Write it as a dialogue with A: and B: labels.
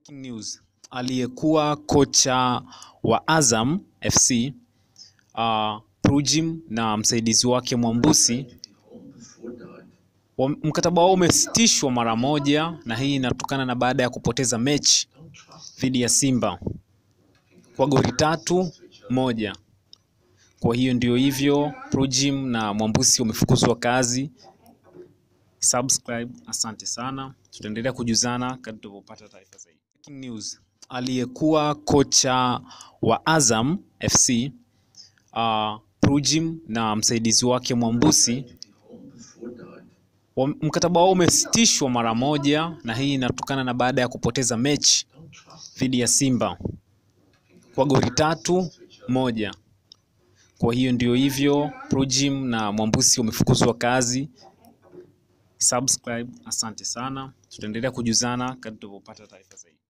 A: Breaking news. Aliyekuwa kocha wa Azam FC uh, Prujim na msaidizi wake Mwambusi wa- mkataba wao umesitishwa mara moja, na hii inatokana na baada ya kupoteza mechi dhidi ya Simba kwa goli tatu moja. Kwa hiyo ndio hivyo, Prujim na Mwambusi wamefukuzwa kazi. Subscribe, asante sana. Tutaendelea kujuzana kadri tunavyopata taarifa zaidi. Breaking news. Aliyekuwa kocha wa Azam FC uh, Prujim na msaidizi wake Mwambusi wa- mkataba wao umesitishwa mara moja, na hii inatokana na baada ya kupoteza mechi dhidi ya Simba kwa goli tatu moja. Kwa hiyo ndio hivyo, Prujim na Mwambusi wamefukuzwa kazi. Subscribe, asante sana. Tutaendelea kujuzana kadri tunavyopata taarifa zaidi.